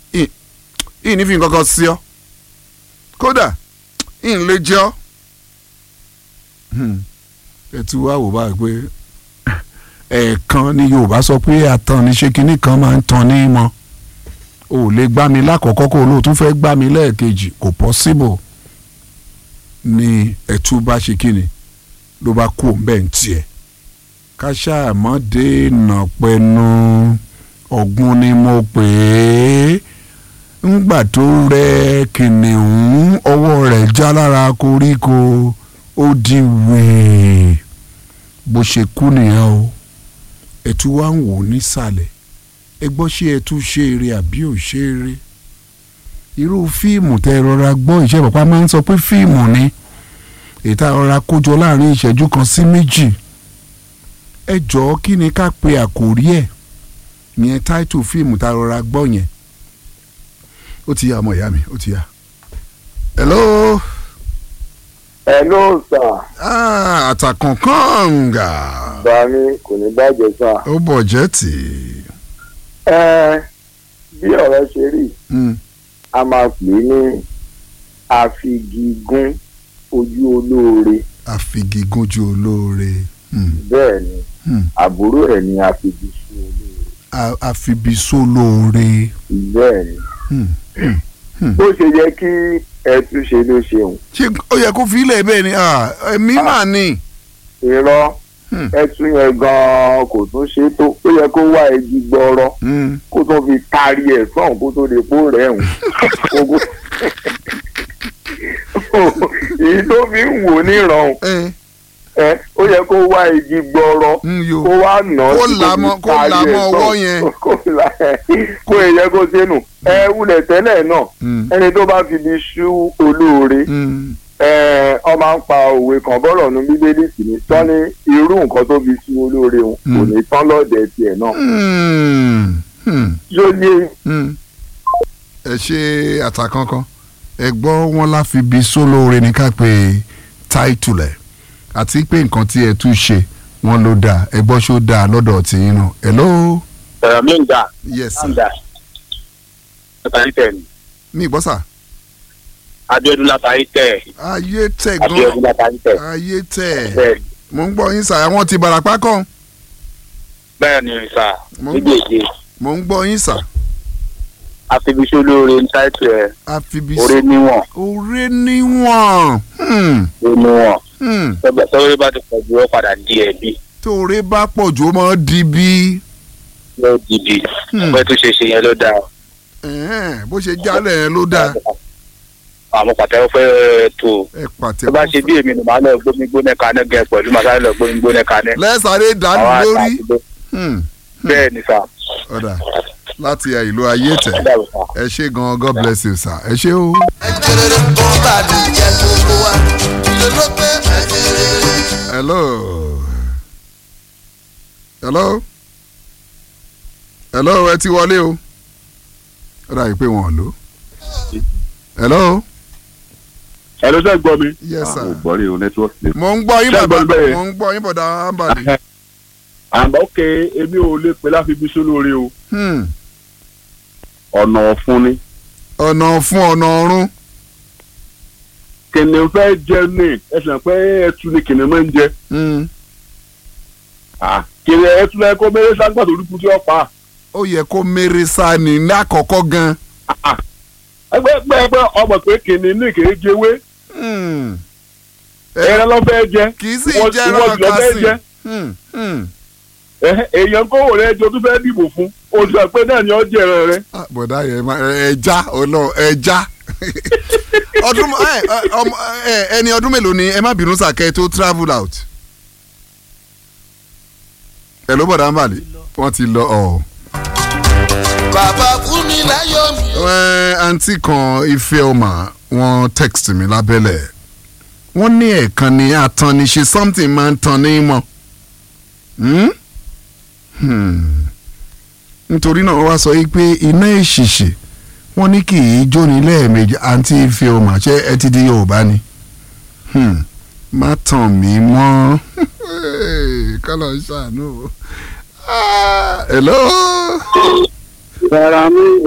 ì ní fi nǹkan kan sí ọ kódà ì ń lè jẹ ọ. ẹ ti wá wò báyìí pé ẹ̀ẹ̀kan ni Yorùbá sọ pé àtàn ní ṣe kinní kan máa ń tan ní mọ́ o ò lè gbá mi lákọ̀ọ́kọ́ kó o lóò tún fẹ́ gbá mi lẹ́ẹ̀kejì kò possible ni ẹ̀tú bá ṣe kíni ló bá kú òun bẹ́ẹ̀ ń tiẹ̀ ká ṣàmọ́dé nà pẹ̀nu ọ̀gbun ni mo pè é ńgbà tó rẹ kìnìún ọwọ́ rẹ̀ já lára koríko ó di wèé bó ṣe kú nìyẹn o ẹ̀tú wá ń wò nísàlẹ̀ ẹ gbọ́ ṣé ẹ̀tú ṣe eré àbí ò ṣe eré irú fíìmù tẹ rọra gbọ́ ìṣe pàpà máa ń sọ pé fíìmù ni ètò rọra kójọ láàrin ìṣẹ́jú kan sí méjì ẹ jọ̀ọ́ kí ni ká pe àkòrí ẹ̀ yẹn táìtù fíìmù tá a rọra gbọ́ yẹn ó ti yá ọmọ ìyá mi ó ti yá. hello. hello sir. ah àtàkànkànga. bàmí kò ní bàjẹ́ sà. ó bọ̀ jẹ́ tì ẹ bí ọ̀rọ̀ ṣe rí í. a máa pè é ní àfigigún ojú olóore àfigigúnjú olóore. Hmm. bẹ́ẹ̀ ni Hmm. àbúrò ẹ̀ ní àfigisún olóore A- àfibisólóore. bẹ́ẹ̀ ni Hmm. Hmm. bó ṣe yẹ kí ẹ tún ṣe ló ṣeun ṣé ó yẹ kó fi ilẹ̀ bẹ́ẹ̀ ni ah, ẹ̀mí mà ní. irọ́ Hmm. ẹ tún yẹn gan-an kò tún ṣe tó ó yẹ kó wá igi gbọ́rọ́ Hmm. kó tó fi taari ẹ̀ sọ̀hún kó tó lè pò rẹ̀ hùn èyí tó fi ń wò níran ẹ ẹ ó yẹ kó wá igi gbọ́rọ́ ń yo. kó wá nà án Kó tí là fi mọ́- kó taari là ẹ̀ mọ́ sọ̀hún. ọwọ́ yẹn. kó là kó èyẹ kó sínú ẹ wulẹ̀ tẹ́lẹ̀ náà Hmm. ẹni tó bá fi di ṣú olóore Hmm. ẹ ọ máa ń pa òwe kan bọ́rọ̀ nu bíbélì sí ni tán ní irú nǹkan tó fi ṣú olóore òun kò Mm. ní tán lọ́dẹ tiẹ̀ náà Hmm. Hmm. yóò yé Hmm. ẹ ṣe àtàkánkán ẹ gbọ́ wọn láfi bí sólóore ní ká pé táìtù lẹ̀ àti pé nǹkan tí ẹ tún ṣe wọn ló dáa ẹ gbọ́ ṣó dáa lọ́dọ̀ tí yín náà hello. ẹ̀rọ mi ń gbà yes ń sir. gbà látàrí tẹ̀ ní mi gbọ́ sà. Abíọ́dún látàrí tẹ̀ ayé tẹ̀ Abíọ́dún gan látàrí tẹ̀ ayé tẹ̀ bẹ́ẹ̀ ni mo ń gbọ́ yín sà àwọn ti Ìbàràpá kan bẹ́ẹ̀ ni sà Mo ń gbọ́. méjèèjì mo ń gbọ́ yín sà àfibíṣẹ́ olóore ní táìtì ẹ̀ àfibi orí níwọ̀n oore níwọ̀n Hmm. orí níwọ̀n Hmm. tọ́wọ́rẹ́ bá ti pọ̀ jù ó padà di ẹ̀bí tóore bá pọ̀ jù ó máa di bí ló dìbì Hmm. ọpẹ́ tó ṣe ṣe yẹn ló dáa Ẹ̀hẹ́n, bó ṣe jálẹ̀ yẹn ló dáa àwọn pàtẹ́wọ́ fẹ́ tó ẹ pàtẹ tó bá ṣe bí èmi nù máa lọ gbómi gbóná kaná gẹ pẹ̀lú màá sáré lọ gbómi gbóná kaná lẹ́sàrẹ́ dànù àwọn lórí àtàkùn Hmm. bẹ́ẹ̀ ni sà ọ̀dà láti ìlú ayé tẹ̀ ó dàbọ̀ sà. ẹ ṣé gan God bless you sir ẹ ṣé o. ẹjẹrẹrẹ tó bá lè jẹ gbogbo wa ilé ló pé ẹjẹrẹrẹ. hello hello hello ẹ ti wọlé o ó dàbí pé wọn ò lò hello ẹ ló sẹ́ gbọ́ mi. yes sir mo gbọ́ rí o nẹ́tíwọ́ọ̀kì. mo ń gbọ́ yín Ṣé bàbá gbọ́ bẹ́ẹ̀? mo ń gbọ́ yín bọ̀dá ambali àmọ́ òkè èmi ò lè pè láfi bí sólóore o Hmm. ọ̀nà ọ̀fun ni. ọ̀nà fún ọ̀nà ọ̀run kìnìún fẹ́ jẹ ní ẹsẹ̀ pé ẹtu ni kìnìún máa ń jẹ. Hmm. Ah, kìnìún ẹtu náà kó mẹ́rẹ́ sáńgbà tó dúkú tí ó pa. ó yẹ kó mèrè sá ní ní àkọ́kọ́ gan. ẹgbẹ́ ẹgbẹ́ ẹgbẹ́ ọmọ pé kìnìún ní kìí jẹwé Hmm. ẹran ló fẹ́ jẹ. kì í sì Ìwọ- jẹ́ ìwọ ẹran jùlọ fẹ́ kásì. jẹ. Hmm. Hmm. Ẹhẹ́, èèyàn kó wò rẹ jọ tó fẹ́ dìbò fún oṣù àpẹ náà ni ó jẹ ẹran rẹ. Ah, bọ̀dá yẹn ma ẹja ọlọ ẹja ọdún ẹ, ẹ, ọmọ, ẹ, ẹni ọdún mélòó ni ẹ má bínú sàkẹ́ tó travel out. ẹ ló bọ̀dá ń bàlẹ̀ wọ́n ti lọ ọ̀. bàbá fún mi láyọ̀ mi. ẹ àǹtí kan ife ọmọ wọn text mi lábẹ́lẹ̀ wọ́n ní ẹ̀ẹ̀kan ni atan ni ṣe something máa ń tan ní mọ́. Hmm? Hmm. nítorí náà wọ́n wá sọ yìí pé iná ìṣìṣì wọ́n ní kì í jóni lẹ́ẹ̀mejì àǹtí ife ọmọ ṣé ẹ ti di yorùbá ni. Hmm. má tàn mí mọ́ kọ́lọ̀ ń ṣàánú o. Ah, hello. rárá mi